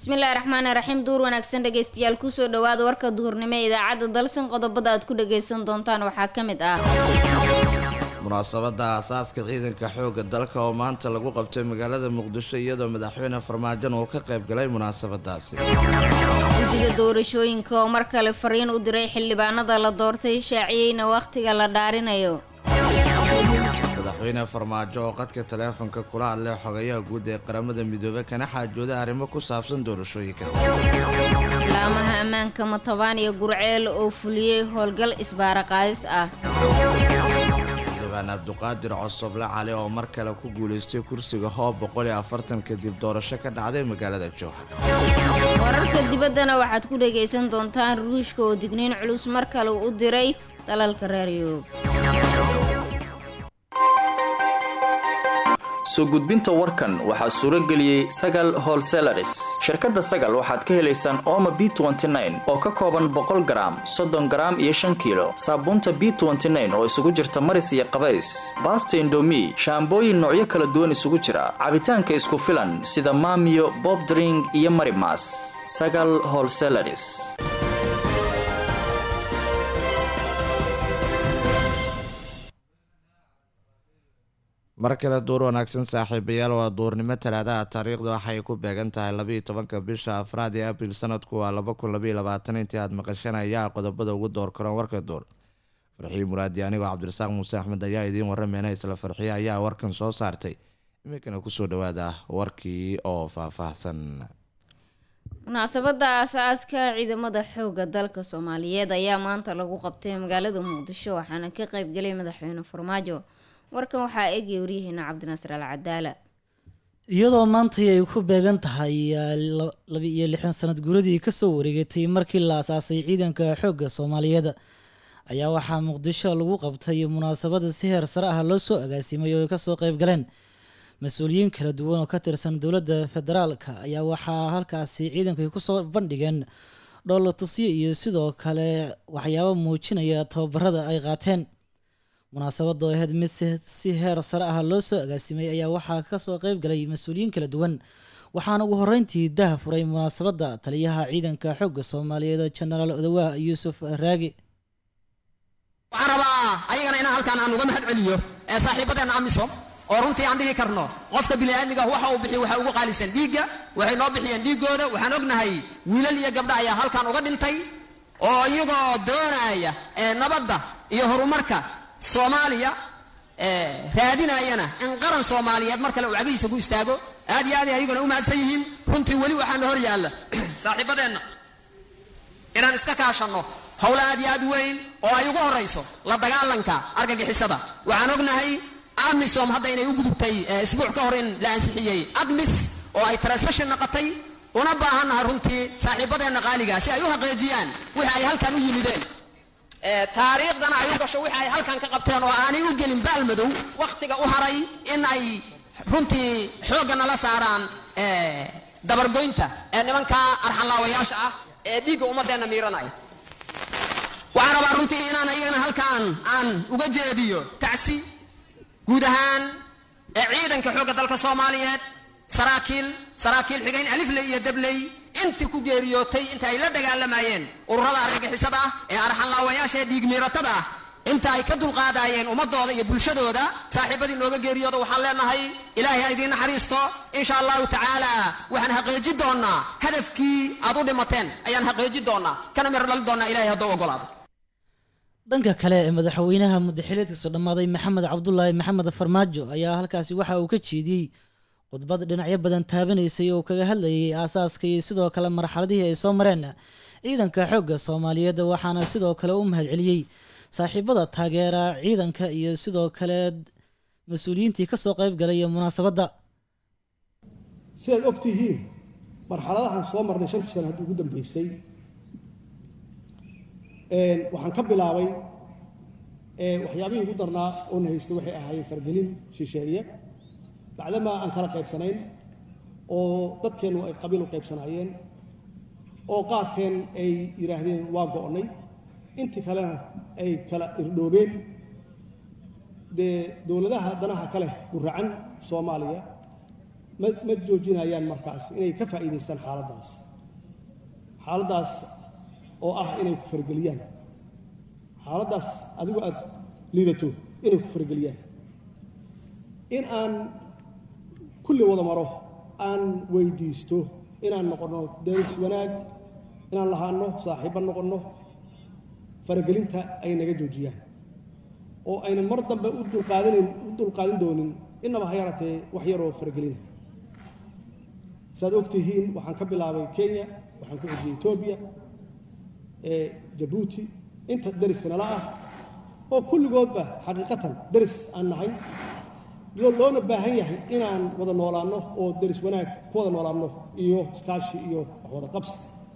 bismillaahi raxmaani raxiim duur wanaagsan dhegeystayaal kusoo dhawaada warka duhurnimo ee idaacadda dalsan qodobada aad ku dhageysan doontaan waxaa ka mid ah munaasabada aasaaska ciidanka xoogga dalka oo maanta lagu qabtay magaalada muqdisho iyadoo madaxweyne farmaajon uu ka qayb galay munaasabadaasi guddiga doorashooyinka oo mar kale fariin u diray xildhibaanada la doortay shaaciyeyna wakhtiga la dhaarinayo madaxweyne farmaajo oo qadka taleefonka kula hadlay xogayaha guud ee qaramada midoobey kana xaajooda arrimo ku saabsan doorashooyinka laamaha ammaanka matabaan iyo gurceel oo fuliyey howlgal isbaara qaadis ah xildhibaan abduqaadir cosoble cali oo mar kale ku guulaystay kursiga hoob boqol iyo afartan kadib doorasho ka dhacday magaalada jowhar wararka dibaddana waxaad ku dhagaysan doontaan ruushka oo digniin culus mar kale u diray dalalka reer yurub soo gudbinta warkan waxaa suuro geliyey sagal holselaris shirkadda sagal waxaad ka helaysaan ooma b oo ka kooban boqol garaam soddon garaam iyo shan kiilo saabuunta b oo isugu jirta maris iyo qabays baasta indomi shaambooyin noocyo kala duwan isugu jira cabitaanka isku filan sida maamiyo bobdring iyo marimas sagal holselaris mar kale duur wanaagsan saaxiibayaal waa duurnimo talaadaha taariikhda waxay ku beegan tahay labaiyo tobanka bisha afraad ee abril sanadku waa laba kun labaiyo labaatan intii aad maqasheen ayaa qodobada ugu door karoon warka duur farxiyo muraadi anigoo cabdirasaaq muuse axmed ayaa idiin warameena isla farxiye ayaa warkan soo saartay iminkana kusoo dhawaada warkii oo faahfaahsan munaasabada aasaaska ciidamada xooga dalka soomaaliyeed ayaa maanta lagu qabtay magaalada muqdisho waxaana ka qeybgalay madaxweyne farmaajo warkan waxaa eegaya waryaheena cabdinaasir al cadaala iyadoo maantay ay ku beegan tahay laba-iyo lixdan sanad guuradii kasoo wareegatay markii la asaasay ciidanka xoogga soomaaliyeed ayaa waxaa muqdisho lagu qabtay munaasabada si heer sare ah loo soo agaasimay oo ay kasoo qeyb galeen mas-uuliyiin kala duwan oo ka tirsan dowladda federaalka ayaa waxaa halkaasi ciidanku ay kusoo bandhigeen dhoolla tusyo iyo sidoo kale waxyaabo muujinaya tababarada ay qaateen munaasabada oo ahayd mid si heer sare ah loo soo agaasimay ayaa waxaa kasoo qeyb galay mas-uuliyiin kala duwan waxaana ugu horeyntii daha furay munaasabada taliyaha ciidanka xoogga soomaaliyeed jenaraal odawaa yuusuf raagi waxaan rabaa ayagana inaan halkaan aan uga mahad celiyo ee saaxiibadeena amisom oo runtii aan dhihi karno qofka biniaadmiga waxa uu bixiy waxay ugu qaalisan dhiigga waxay noo bixiyeen dhiiggooda waxaan ognahay wiilal iyo gabdha ayaa halkaan uga dhintay oo iyagoo doonaya nabadda iyo horumarka soomaaliya raadinayana in qaran soomaaliyeed mar kale uu cagihiisa ku istaago aad iyo aad ay ayaguna u mahadsan yihiin runtii weli waxaana hor yaalla saaxiibadeenna inaan iska kaashanno howlo aad iyo aad weyn oo ay ugu horayso la dagaalanka argagixisada waxaan ognahay amisom hadda inay u gudubtay isbuuc ka hor in la ansixiyey admis oo ay transaction noqotay una baahannahay runtii saaxiibadeenna qaaliga si ay u haqeejiyaan wixi ay halkan u yimideen taariikhdana ay u gasho wixi ay halkan ka qabteen oo aanay u gelin baalmadow wakhtiga u haray in ay runtii xoogga nala saaraan dabargoynta ee nimanka arxanlaawayaasha ah ee dhiigga ummadeenna miiranaya waxaan rabaa runtii inaan ayagana halkaan aan uga jeediyo tacsi guud ahaan ee ciidanka xoogga dalka soomaaliyeed saraakiil saraakiil xigayn alifley iyo dabley intii ku geeriyootay inta ay la dagaalamayeen ururada argagixisada ah ee arxanlaawayaasha ee dhiigmiiratada ah inta ay ka dulqaadaayeen ummadooda iyo bulshadooda saaxiibadii nooga geeriyooda waxaan leenahay ilaahay ha idiin naxariisto insha allahu tacaala waxaan haqeeji doonaa hadafkii aad u dhimateen ayaan haqeeji doonaa kana mir dhali doonaa ilahay hadduu ogolaado dhanka kale ee madaxweynaha muddaxileedkiisu dhammaaday maxamed cabdulaahi maxamed farmaajo ayaa halkaasi waxa uu ka jeediyey khudbad dhinacyo badan taabanaysay oo kaga hadlayay aasaaska iyo sidoo kale marxaladihii ay soo mareen ciidanka xoogga soomaaliyeed waxaana sidoo kale u mahad celiyey saaxiibada taageera ciidanka iyo sidoo kale mas-uuliyiintii kasoo qeyb galay munaasabadda sidaad og tihiin marxaladahan soo marnay shantii sana haddii ugu dambeysay waxaan ka bilaabay waxyaabihii ugu darnaa oona haystay waxay ahaayeen fargelin shisheeye bacdamaa aan kala qaybsanayn oo dadkeennu ay qabiil u qaybsanaayeen oo qaarkeen ay yidhaahdeen waa go'nay intii kalena ay kala irdhoobeen dee dowladaha danaha ka leh guracan soomaaliya ma ma joojinayaan markaas inay ka faa'iidaystaan xaaladdaas xaaladdaas oo ah inay ku farageliyaan xaaladdaas adigu aad liidato inay ku farageliyaan in aan kulli wada maro aan weydiisto inaan noqonno deris wanaag inaan lahaanno saaxiibba noqonno faragelinta ay naga joojiyaan oo aynan mar dambe u dulqaadanayn u dulqaadan doonin innaba ha yaratee wax yaroo faragelina saaad og tihiin waxaan ka bilaabay kenya waxaan ku xijiyey etoobiya ee jabuuti inta deriska nala ah oo kulligoodba xaqiiqatan deris aan nahay loona baahan yahay inaan wada noolaanno oo deris wanaag ku wada noolaanno iyo iskaashi iyo wax wada qabsi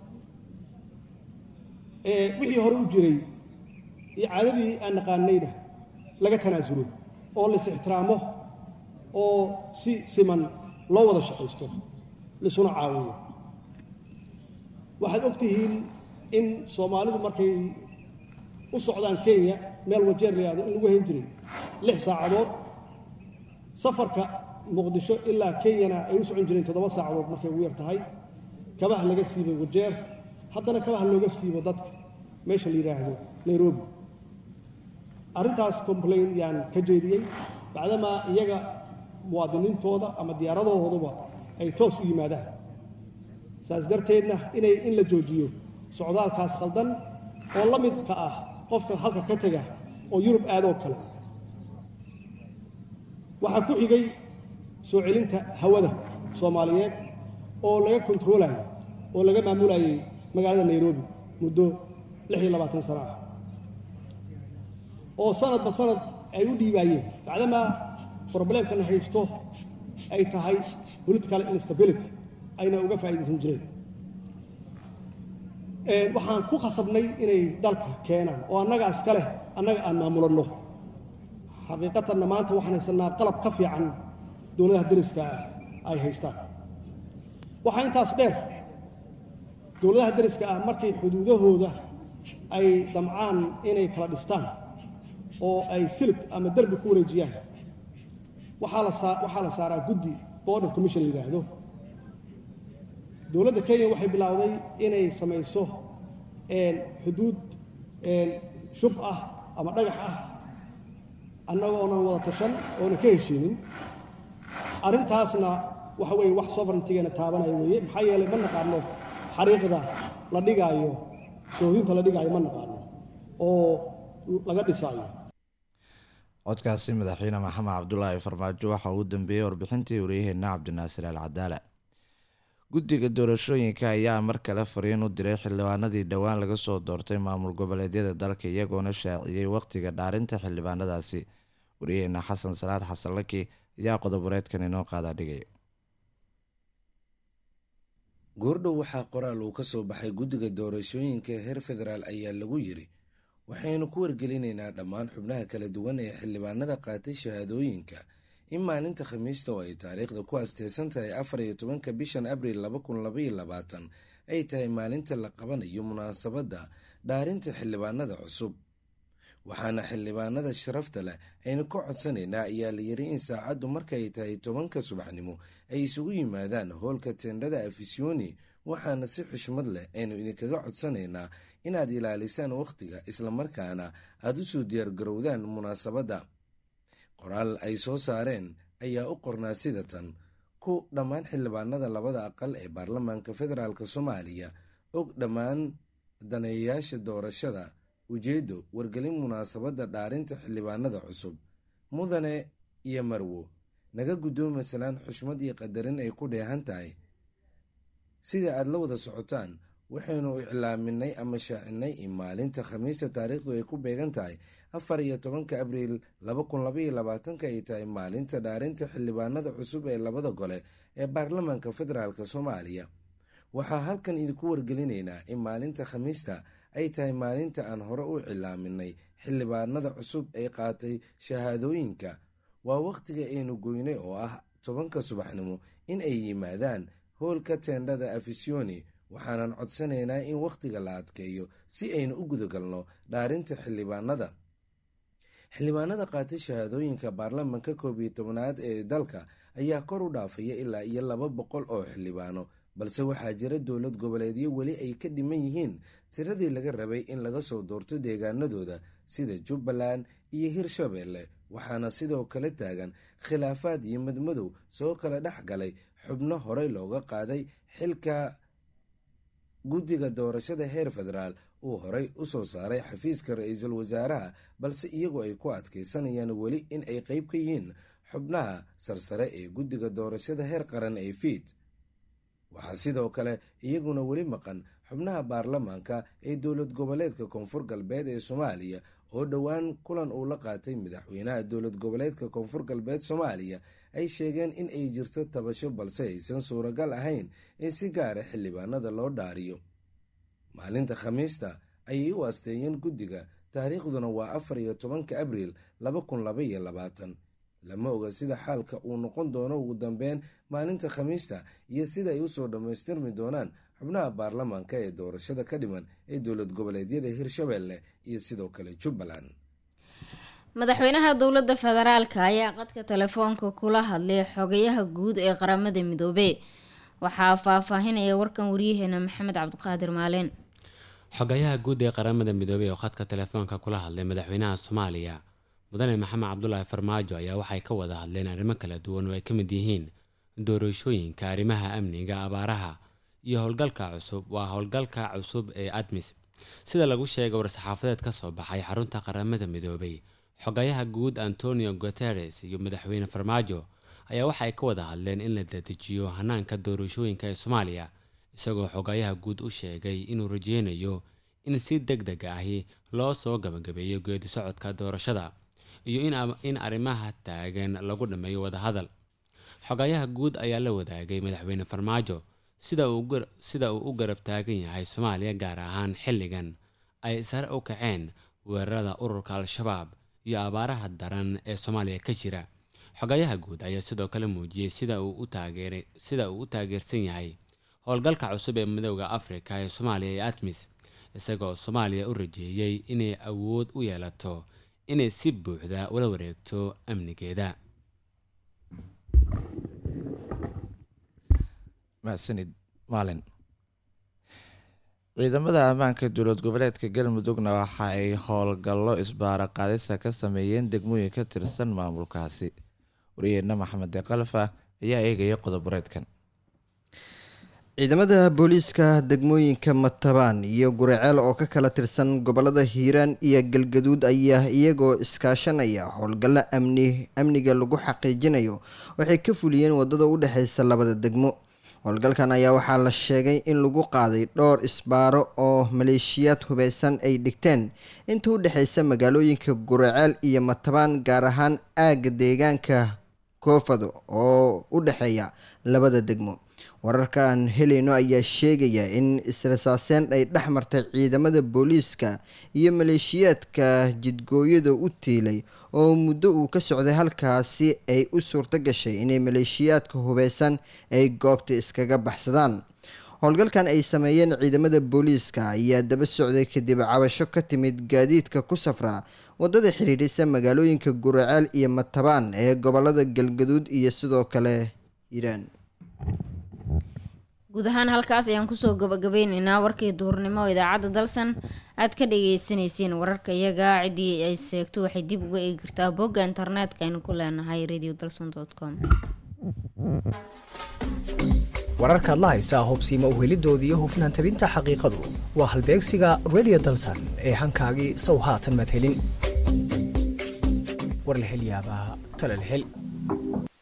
wixii hore u jiray iyo caadadii aan naqaanayna laga tanaasulo oo lais ixtiraamo oo si siman loo wada shaqaysto laisuna caawiyo waxaad og tihiin in soomaalidu markay u socdaan kenya meel wajeer layahdo in lagu hayn jiray lix saacadood safarka muqdisho ilaa kenyana ay u socon jireen toddoba saacadood markay ugu yar tahay kabaha laga siibay wajeer haddana kabaha looga siibo dadka meesha la yidhaahdo nairobi arrintaas complain yaan ka jeediyey bacdamaa iyaga muwaadiniintooda ama diyaaradahooduba ay toos u yimaadaan saas darteedna inay in la joojiyo socdaalkaas qaldan oo la midka ah qofka halka ka tega oo yurub aadoo kale waxaa ku xigay soo celinta hawada soomaaliyeed oo laga kontaroolayo oo laga maamulayay magaalada nairobi muddo lix iyo labaatan sano ah oo sanadba sanad ay u dhiibaayeen bacdamaa problemkana haysto ay tahay political instability ayna uga faa'iidaysan jireen waxaan ku khasabnay inay dalka keenaan oo annaga iska leh annaga aan maamulanno xaqiiqatanna maanta waxaan haysanaa qalab ka fiican dowladaha deriska ah ay haystaan waxaa intaas dheer dowladaha deriska ah markay xuduudahooda ay damcaan inay kala dhistaan oo ay silig ama derbi ku wareejiyaan waxaa la saa waxaa la saaraa guddi border commission la yidhaahdo dowladda kenya waxay bilowday inay samayso xuduud shub ah ama dhagax ah annaga oonan wada tashan oonan ka heshiinin arrintaasna waxa weeye wax sovereigntigeena taabanaya weeye maxaa yeelay ma naqaano xariiqda la dhigaayo soodinta la dhigaayo ma naqaano oo laga dhisaayo codkaasi madaxweyne maxamed cabdulaahi farmaajo waxa uu dambeeyey warbixintii waryaheena cabdinaasir al cadaala guddiga doorashooyinka ayaa mar kale fariin u diray xildhibaanadii dhowaan laga soo doortay maamul goboleedyada dalka iyagoona shaaciyey waqtiga dhaarinta xildhibaanadaasi waryaheena xasan salaad xasan laki ayaa qodob-wareedkan inoo qaadaa dhigaya goordhow waxaa qoraal uu ka soo baxay guddiga doorashooyinka heer federaal ayaa lagu yiri waxaynu ku wargelinaynaa dhammaan xubnaha kala duwan ee xildhibaanada qaatay shahaadooyinka in maalinta khamiista oo ay taariikhda ku asteysan tahay afar iyo tobanka bishan abriil laba kun labaiyo labaatan ay tahay maalinta la qabanayo munaasabadda dhaarinta xildhibaanada cusub waxaana xildhibaanada sharafta leh aynu ka codsanaynaa ayaa la yiri in saacaddu markaay tahay tobanka subaxnimo ay isugu yimaadaan hoolka teendhada afisyooni waxaana si xushmad leh aynu idinkaga codsanaynaa inaad ilaalisaan wakhtiga islamarkaana aada u soo diyaargarowdaan munaasabadda qoraal ay soo saareen ayaa u qornaa sida tan ku dhammaan xildhibaanada labada aqal ee baarlamaanka federaalk soomaaliya og dhammaan daneeyayaasha doorashada ujeeddo wargelin munaasabadda dhaarinta xildhibaanada cusub mudane iyo marwo naga guddooma salaan xushmad iyo qadarin ay ku dheehan tahay sida aada la wada socotaan waxaynu iclaaminay ama shaacinay in maalinta khamiista taariikhdu ay ku beegan tahay afar iyo tobanka abriil laba kun labaiyo labaatanka ay tahay maalinta dhaarinta xildhibaanada cusub ee labada gole ee baarlamaanka federaalk soomaaliya waxaa halkan idinku wargelinaynaa in maalinta khamiista ay tahay maalinta aan hore u cilaaminay xildhibaanada cusub ee qaatay shahaadooyinka waa wakhtiga aynu goynay oo ah tobanka subaxnimo in ay yimaadaan hoolka teendhada afisyooni waxaanan codsanaynaa in wakhtiga la adkeeyo si aynu u gudagalno dhaarinta xildhibaanada xildhibaanada qaatay shahaadooyinka baarlamanka koob iyo tobnaad ee dalka ayaa kor u dhaafaya ilaa iyo laba boqol oo xildhibaano balse waxaa jira dowlad goboleedyo weli ay ka dhiman yihiin tiradii laga rabay in laga soo doorto deegaanadooda sida jubbaland iyo hirshabeelle waxaana sidoo kale taagan khilaafaad iyo madmadow soo kala dhex galay xubno horey looga qaaday xilka guddiga doorashada heer federaal uu horey u soo saaray xafiiska ra-iisul wasaaraha balse iyagu ay ku adkaysanayaan weli in ay qeyb ka yihiin xubnaha sarsare ee guddiga doorashada heer qaran ee fiid waxaa sidoo kale iyaguna weli maqan xubnaha baarlamaanka ee dowlad goboleedka koonfur galbeed ee soomaaliya oo dhowaan kulan uu la qaatay madaxweynaha dowlad goboleedka koonfur galbeed soomaaliya ay sheegeen in ay jirto tabasho balse aysan suuragal ahayn in si gaara xildhibaanada loo dhaariyo maalinta khamiista ayay u asteeyeen guddiga taariikhduna waa afar iyo tobanka abriil laba kun laba iyo labaatan lama oga sida xaalka uu noqon doono ugu dambeyn maalinta khamiista iyo sida ay usoo dhammaystirmi doonaan xubnaha baarlamaanka ee doorashada ka dhiman ee dowlad goboleedyada hirshabeelle iyo sidoo kale jubbaland madaxweynaha dowladda federaalka ayaa qadka telefoonka kula hadlay xogayaha guud ee qaramada midoobey waxaa faahfaahinaya warkan waryaheena maxamed cabdiqaadir maaleen xogayaha guud ee qaramada midoobey oo khadka telefoonka kula hadlay madaxweynaha soomaaliya mudane maxamed cabdulaahi farmaajo ayaa waxay ka wada hadleen arrimo kala duwan oo ay ka mid yihiin doorashooyinka arrimaha amniga abaaraha iyo howlgalka cusub waa howlgalka cusub ee admis sida lagu sheegay war-saxaafadeed ka soo baxay xarunta qaramada midoobay xogayaha guud antonio guteres iyo madaxweyne farmaajo ayaa waxay ka wada hadleen in la dadejiyo hanaanka doorashooyinka ee soomaaliya isagoo xogayaha guud u sheegay inuu rajeynayo in si deg deg ahi loo soo gabagabeeyo geedi socodka doorashada iyo in arrimaha taagan lagu dhammeeyo wadahadal xogayaha guud ayaa la wadaagay madaxweyne farmaajo sida uu u garab taagan yahay soomaaliya gaar ahaan xilligan ay sare u kaceen weerarada ururka al-shabaab iyo abaaraha daran ee soomaaliya ka jira xogayaha guud ayaa sidoo kale muujiyey sida uu u taageersan yahay howlgalka cusub ee midooda afrika ee soomaaliya ee atmis isagoo soomaaliya u rajeeyey inay awood u yeelato inay si buuxda ula wareegto amnigeeda mahadsanid maalin ciidamada ammaanka dowlad goboleedka galmudugna waxa ay howlgallo isbaara qaadisa ka sameeyeen degmooyin ka tirsan maamulkaasi wariyeenna maxamed deqalfa ayaa eegaya qodoboreedkan ciidamada booliiska degmooyinka matabaan iyo guriceel oo ka kala tirsan gobolada hiiraan iyo galgaduud ayaa iyagoo iskaashanaya howlgallo amni amniga lagu xaqiijinayo waxay ka fuliyeen wadada u dhexeysa labada degmo howlgalkan ayaa waxaa la sheegay in lagu qaaday dhowr isbaaro oo maleeshiyaad hubeysan ay dhigteen inta u dhexeysa magaalooyinka guriceel iyo matabaan gaar ahaan aagga deegaanka koofado oo u dhexeeya labada degmo wararkaan helayno ayaa sheegaya in israsaaseen ay dhex martay ciidamada booliiska iyo maleeshiyaadka jidgooyada u tiilay oo muddo uu ka socday halkaasi ay u suurto gashay inay maleeshiyaadka hubeysan ay goobta iskaga baxsadaan howlgalkan ay sameeyeen ciidamada booliiska ayaa daba socday kadib cabasho ka timid gaadiidka ku safra wadada xidhiidhisa magaalooyinka guraceel iyo matabaan ee gobolada galgaduud iyo sidoo kale hiiraan guud ahaan halkaas ayaan kusoo gabagabeyneynaa warkii duhurnimo oo idaacadda dalsan aad ka dhageysaneyseen wararka iyaga ciddii ay seegto waxay dib uga eegi kartaa bogga internetka aynu ku leenahay radio dalson com wararkaad la haysaa hubsiima uhelidooda iyo hufnaan tabinta xaqiiqadu waa halbeegsiga radio dalsan ee hankaagii sow haatan maad helin war la hel yaabaa tale la hel